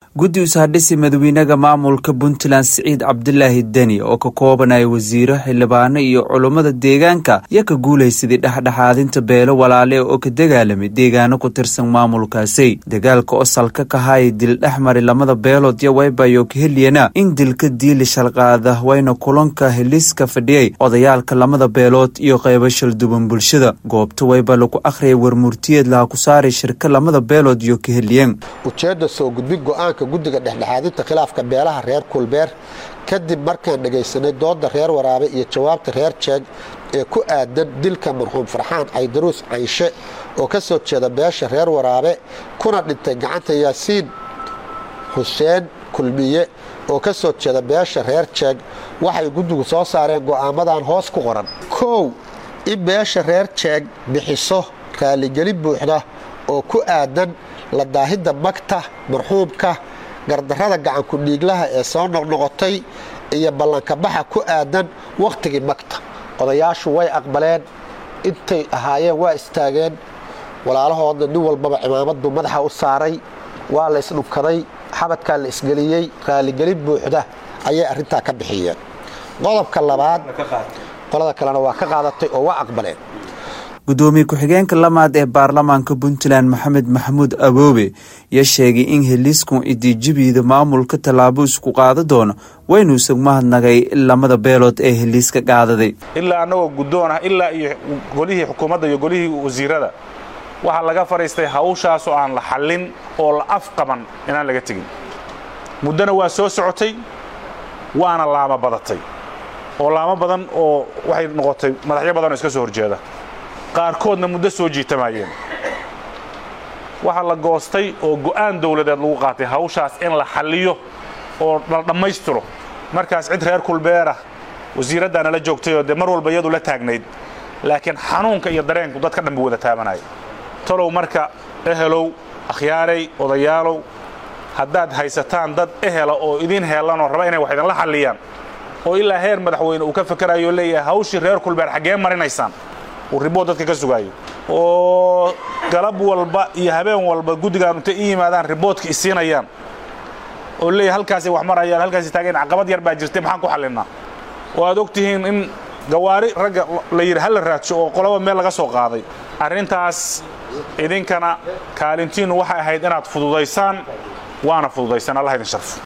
guddi usaadhisi madawiinaha maamulka puntland siciid cabdilaahi deni oo ka koobanaya wasiiro xildhibaano iyo culummada deegaanka ayaa ka guulaysaday dhexdhexaadinta beelo walaale oo ka dagaalamay deegaano ku tirsan maamulkaasi dagaalka oo salka ka haya dil dhexmari lamada beelood yo waybayo ka heliyana in dilka diili shalqaada wayna kulanka heliska fadhiyay odayaalka lamada beelood iyo qaybo shalduban bulshada goobta wayba lagu akhriyay warmurtiyeed laha ku saaray shirka lamada beelood iyo ka heliyeen ujeedda soo gudbin go-aanka guddiga dhexdhexaadinta khilaafka beelaha reer kulbeer kadib markaan dhegaysanay dooda reer waraabe iyo jawaabta reer jeeg ee ku aadan dilka marxuum farxaan caydaruus cayshe oo ka soo jeeda beesha reer waraabe kuna dhintay gacanta yaasiin xuseen kulmiye oo ka soo jeeda beesha reer jeeg waxay guddigu soo saareen go'aamadan hoos ku qoran kow in beesha reer jeeg bixiso raaligelin buuxda oo ku aadan la daahidda magta marxuumka gardarrada gacanku dhiiglaha ee soo noqnoqotay iyo ballankabaxa ku aadan wakhtigii magta odayaashu way aqbaleen intay ahaayeen waa istaageen walaalahoodna nin walbaba cimaamadu madaxa u saaray waa la isdhubkaday xabadkaa la isgeliyey raaligelin buuxda ayay arrintaa ka bixiyeen qodobka labaad qolada kalena waa ka qaadatay oo waa aqbaleen gudoomiye ku-xigeenka lamaad ee baarlamaanka puntland maxamed maxamuud aboobe ayaa sheegay in heliisku idijibiida maamulka tallaabo isku qaada doono waynu isag mahadnagay lamada beelood ee heliiska qaadaday ilaa annagoo guddoon ah ilaa iyo golihii xukuumadda iyo golihii wasiirada waxaa laga fadhiistay hawshaasoo aan la xallin oo la afqaban inaan laga tegin muddona waa soo socotay waana laamo badatay oo laamo badan oo waxay noqotay madaxyo badan oo iska soo horjeeda qaarkoodna muddo soo jiitamayeen waxaa la goostay oo go'aan dawladeed lagu qaatay hawshaas in la xalliyo oo la dhammaystiro markaas cid reer kulbeerah wasiiraddaana la joogtayoo dee mar walba iyadu la taagnayd laakiin xanuunka iyo dareenku dadka dhan bu wada taabanaya talow marka ehelow akhyaaray odayaalow haddaad haysataan dad ehela oo idin heelanoo raba inay wax idinla xalliyaan oo ilaa heer madaxweyne uu ka fakerayo leeyahay hawshii reer kulbeer xaggee marinaysaan uu ribood dadka ka sugaayo oo galab walba iyo habeen walba guddigaan intay i yimaadaan riboodka isiinayaan oo leeyahay halkaasay wax marayaan halkaasay taageen caqabad yar baa jirtay maxaan ku xallinnaa oo aad og tihiin in gawaari ragga la yidhi hal la raadsho oo qolaba meel laga soo qaaday arrintaas idinkana kaalintiinnu waxay ahayd inaad fududaysaan waana fududaysan allah idin sharfo